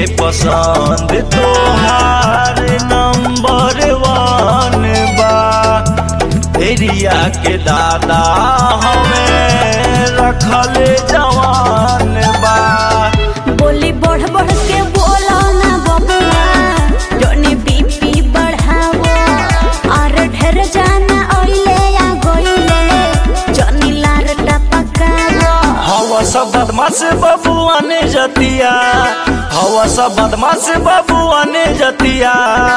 पसंद तोहार नंबर वन बा एरिया के दादा हमें रखले जवान बा बोली बढ़ बढ़ के बोलो ना बबुआ जोनी बीपी बढ़ावो और ढेर जाना ओइले या गोइले जोनी लार टपकावो हवा सब बदमाश बबुआ ने जतिया हवा सब बदमाश बबुआ ने जतिया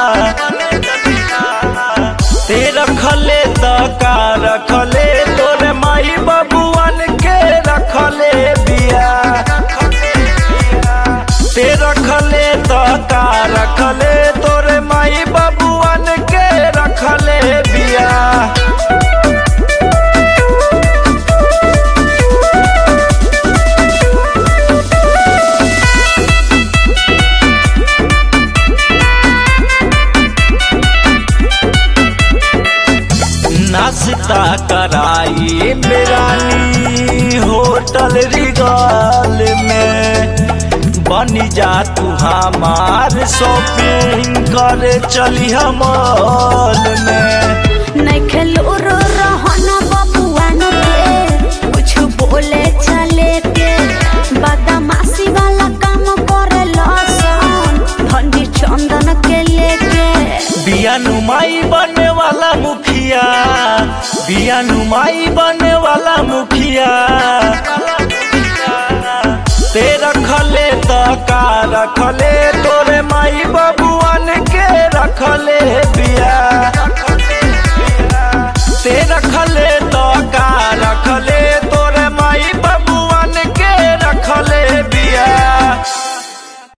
ते रखले त का रखले तोरे माई बबुआन के रखले बिया ते रखले त का रखले तोरे माई बबुआन के रखले बिया नाश्ता कराई बिरानी होटल रिगाल में बनी जा तू हमार शॉपिंग करे चली मॉल में नहीं खेलो रो रहना बबुआ न के कुछ बोले चले के बदमाशी वाला काम करे लसन धनी चंदन के लेके बिया नुमाई बने वाला मुखिया बिया नुमाई बने वाला मुखिया ते रखले त का रखले तोरे माई बबुआन के रखले बिया ते रखले